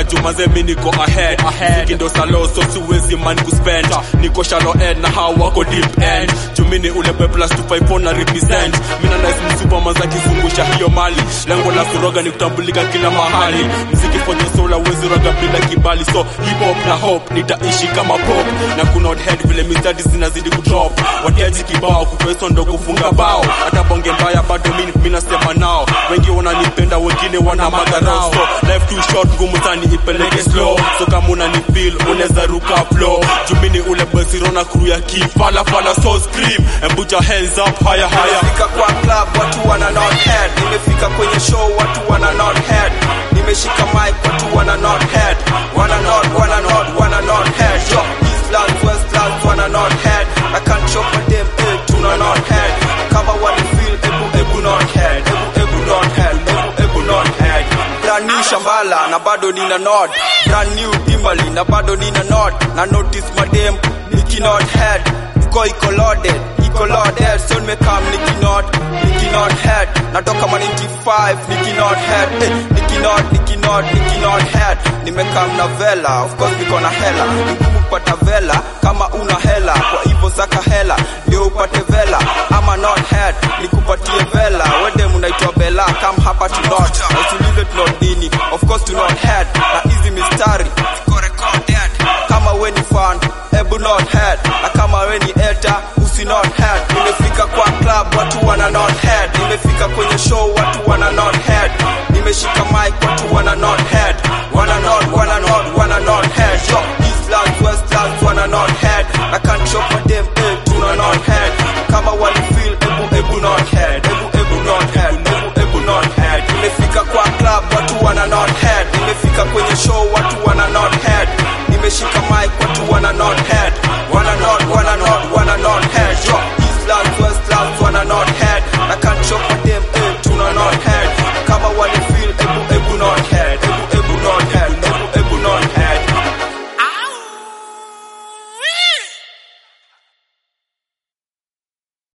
kusaka jumaze mi niko ahead Mziki ndo salo so siwezi man kuspend niko shallow end na hao wako deep end jumini ule boy plus 254 na represent mina nice msupa za kizungusha hiyo mali lengo la kuroga ni kutambulika kila mahali mziki for the soul hauwezi roga bila kibali so hip hop na hope nitaishi kama pop na kuna head vile mistari zinazidi kudrop watiaji kibao kukweso ndo kufunga bao hata bonge mbaya bado mimi mimi nasema nao wengi wananipenda wengine wana magarao so life too short ngumu tani ipeleke slow so kama unani feel unaweza ruka flow jumini ule besirona crew ya kifala fala so scream and put your hands up higher higher nimefika kwa club watu wana not head nimefika kwenye show watu wana not head nimeshika mic watu wana not head wana not wana not wana not head yo Eastlands Westlands wana not head I can't show for them eh tuna not head kama wani feel ebu ebu not head ebu ebu not head ebu ebu not head brand new shambala na bado nina not brand new timbali na bado nina not na notice madem niki not head iko iko loaded iko loaded so nimekam niki not niki not head natoka ma 95 niki not head eh, niki not niki not niki not head nimekam na vela of course niko na hela ni ngumu kupata vela kama una hela kwa hivyo saka hela ndio upate vela ama not head nikupatie vela wede mnaitwa bela come hapa to not na usiulize to not nini of course to not head na hizi mistari ziko recorded kama we ni fan ebu not head na kama we ni eta usi not head nimefika kwa club watu wana not head nimefika kwenye show watu wana not head